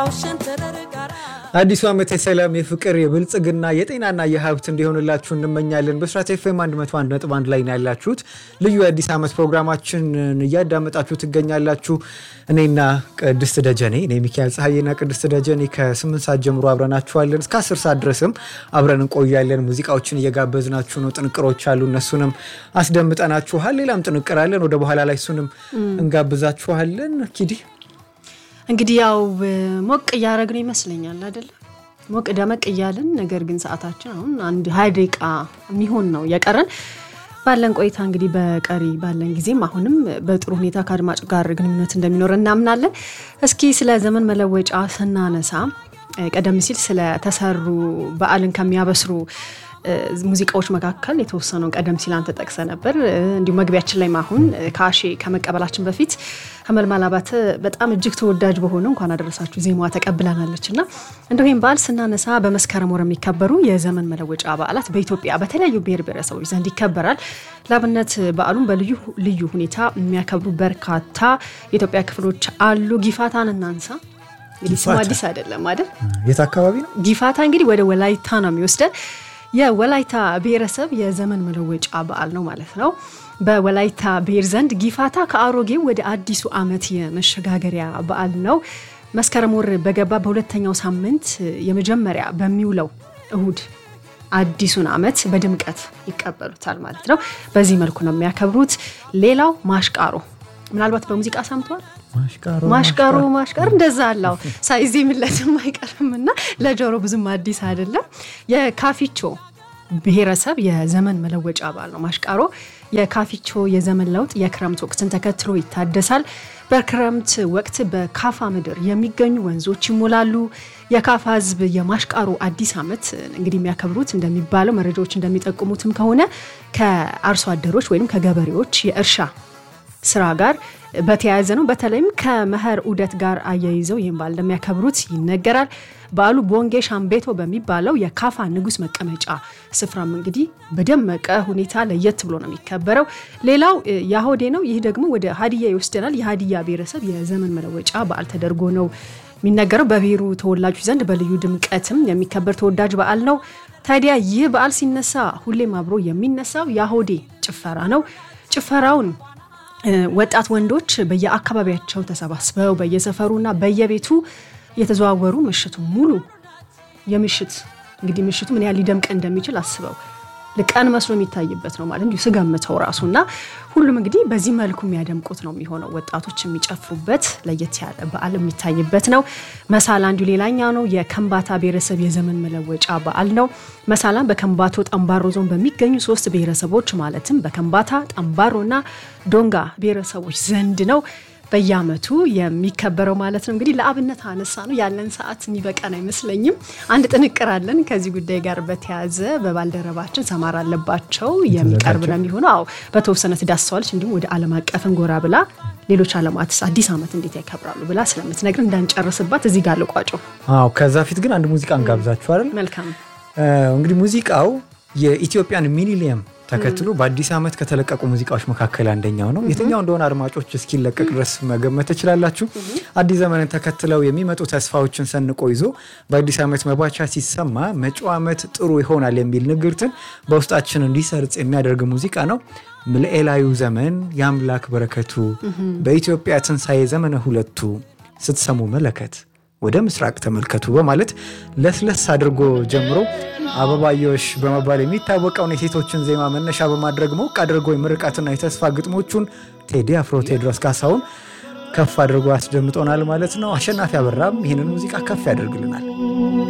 አዲሱ ዓመት የሰላም የፍቅር የብልጽግና የጤናና የሀብት እንዲሆንላችሁ እንመኛለን። በስራት ኤፍኤም 101.1 ላይ ነው ያላችሁት። ልዩ የአዲስ ዓመት ፕሮግራማችንን እያዳመጣችሁ ትገኛላችሁ። እኔና ቅድስት ደጀኔ እኔ ሚካኤል ፀሐይና ቅድስት ደጀኔ ከ8 ሰዓት ጀምሮ አብረናችኋለን። እስከ 10 ሰዓት ድረስም አብረን እንቆያለን። ሙዚቃዎችን እየጋበዝናችሁ ነው። ጥንቅሮች አሉ፣ እነሱንም አስደምጠናችኋል። ሌላም ጥንቅር አለን፣ ወደ በኋላ ላይ እሱንም እንጋብዛችኋለን። ኪዲ እንግዲህ ያው ሞቅ እያደረግን ይመስለኛል አይደለ? ሞቅ ደመቅ እያልን ነገር ግን ሰዓታችን አሁን አንድ ሀያ ደቂቃ የሚሆን ነው የቀረን። ባለን ቆይታ እንግዲህ በቀሪ ባለን ጊዜም አሁንም በጥሩ ሁኔታ ከአድማጭ ጋር ግንኙነት እንደሚኖር እናምናለን። እስኪ ስለ ዘመን መለወጫ ስናነሳ ቀደም ሲል ስለተሰሩ በዓልን ከሚያበስሩ ሙዚቃዎች መካከል የተወሰነውን ቀደም ሲል አንተ ጠቅሰ ነበር። እንዲሁ መግቢያችን ላይ አሁን ከአሼ ከመቀበላችን በፊት ሀመልማል አባተ በጣም እጅግ ተወዳጅ በሆነ እንኳን አደረሳችሁ ዜማዋ ተቀብለናለች እና እንደው ይህም በዓል ስናነሳ በመስከረም ወር የሚከበሩ የዘመን መለወጫ በዓላት በኢትዮጵያ በተለያዩ ብሔር ብሔረሰቦች ዘንድ ይከበራል። ለአብነት በዓሉን በልዩ ልዩ ሁኔታ የሚያከብሩ በርካታ የኢትዮጵያ ክፍሎች አሉ። ጊፋታን እናንሳ። እንግዲህ ስሙ አዲስ አይደለም አይደል? የት አካባቢ ነው ጊፋታ? እንግዲህ ወደ ወላይታ ነው የሚወስደን የወላይታ ብሔረሰብ የዘመን መለወጫ በዓል ነው ማለት ነው። በወላይታ ብሔር ዘንድ ጊፋታ ከአሮጌው ወደ አዲሱ ዓመት የመሸጋገሪያ በዓል ነው። መስከረም ወር በገባ በሁለተኛው ሳምንት የመጀመሪያ በሚውለው እሁድ አዲሱን ዓመት በድምቀት ይቀበሉታል ማለት ነው። በዚህ መልኩ ነው የሚያከብሩት። ሌላው ማሽቃሮ ምናልባት በሙዚቃ ሰምተዋል። ማሽቃሮ ማሽቃሮ እንደዛ አለው ሳይዜ ምለትም አይቀርም እና ለጆሮ ብዙም አዲስ አይደለም። የካፊቾ ብሔረሰብ የዘመን መለወጫ በዓል ነው ማሽቃሮ። የካፊቾ የዘመን ለውጥ የክረምት ወቅትን ተከትሎ ይታደሳል። በክረምት ወቅት በካፋ ምድር የሚገኙ ወንዞች ይሞላሉ። የካፋ ሕዝብ የማሽቃሮ አዲስ ዓመት እንግዲህ የሚያከብሩት እንደሚባለው መረጃዎች እንደሚጠቁሙትም ከሆነ ከአርሶ አደሮች ወይም ከገበሬዎች የእርሻ ስራ ጋር በተያያዘ ነው። በተለይም ከመኸር ዑደት ጋር አያይዘው ይህም በዓል እንደሚያከብሩት ይነገራል። በዓሉ ቦንጌ ሻምቤቶ በሚባለው የካፋ ንጉሥ መቀመጫ ስፍራም እንግዲህ በደመቀ ሁኔታ ለየት ብሎ ነው የሚከበረው። ሌላው ያሆዴ ነው። ይህ ደግሞ ወደ ሀዲያ ይወስደናል። የሀዲያ ብሔረሰብ የዘመን መለወጫ በዓል ተደርጎ ነው የሚነገረው። በብሔሩ ተወላጆች ዘንድ በልዩ ድምቀትም የሚከበር ተወዳጅ በዓል ነው። ታዲያ ይህ በዓል ሲነሳ ሁሌም አብሮ የሚነሳው ያሆዴ ጭፈራ ነው። ጭፈራውን ወጣት ወንዶች በየአካባቢያቸው ተሰባስበው በየሰፈሩና በየቤቱ የተዘዋወሩ ምሽቱ ሙሉ የምሽት እንግዲህ ምሽቱ ምን ያህል ሊደምቅ እንደሚችል አስበው ልቀን መስሎ የሚታይበት ነው ማለት እንዲሁ ስገምተው ራሱ እና ሁሉም እንግዲህ በዚህ መልኩ የሚያደምቁት ነው የሚሆነው። ወጣቶች የሚጨፍሩበት ለየት ያለ በዓል የሚታይበት ነው። መሳላ እንዲሁ ሌላኛው ነው። የከምባታ ብሔረሰብ የዘመን መለወጫ በዓል ነው። መሳላም በከምባቶ ጠምባሮ ዞን በሚገኙ ሶስት ብሔረሰቦች ማለትም በከምባታ ጠምባሮና ዶንጋ ብሔረሰቦች ዘንድ ነው በየዓመቱ የሚከበረው ማለት ነው። እንግዲህ ለአብነት አነሳ ነው ያለን ሰዓት የሚበቃን አይመስለኝም። አንድ ጥንቅር አለን ከዚህ ጉዳይ ጋር በተያያዘ በባልደረባችን ሰማር አለባቸው የሚቀርብ ነው የሚሆነው። አዎ በተወሰነ ትዳስሰዋለች። እንዲሁም ወደ ዓለም አቀፍን ጎራ ብላ ሌሎች ዓለማትስ አዲስ ዓመት እንዴት ያከብራሉ ብላ ስለምትነግር እንዳንጨርስባት እዚህ ጋር ልቋጨው። አዎ ከዛ ፊት ግን አንድ ሙዚቃ እንጋብዛችሁ አይደል? መልካም እንግዲህ ሙዚቃው የኢትዮጵያን ሚሊኒየም ተከትሎ በአዲስ ዓመት ከተለቀቁ ሙዚቃዎች መካከል አንደኛው ነው። የትኛው እንደሆነ አድማጮች እስኪለቀቅ ድረስ መገመት ትችላላችሁ። አዲስ ዘመንን ተከትለው የሚመጡ ተስፋዎችን ሰንቆ ይዞ በአዲስ ዓመት መባቻ ሲሰማ መጪው ዓመት ጥሩ ይሆናል የሚል ንግርትን በውስጣችን እንዲሰርጽ የሚያደርግ ሙዚቃ ነው። ምልኤላዩ ዘመን የአምላክ በረከቱ በኢትዮጵያ ትንሣኤ ዘመነ ሁለቱ ስትሰሙ መለከት ወደ ምስራቅ ተመልከቱ በማለት ለስለስ አድርጎ ጀምሮ አበባዮሽ በመባል የሚታወቀውን የሴቶችን ዜማ መነሻ በማድረግ ሞቅ አድርጎ የምርቃትና የተስፋ ግጥሞቹን ቴዲ አፍሮ ቴዎድሮስ ካሳሁን ከፍ አድርጎ ያስደምጦናል ማለት ነው። አሸናፊ አበራም ይህንን ሙዚቃ ከፍ ያደርግልናል።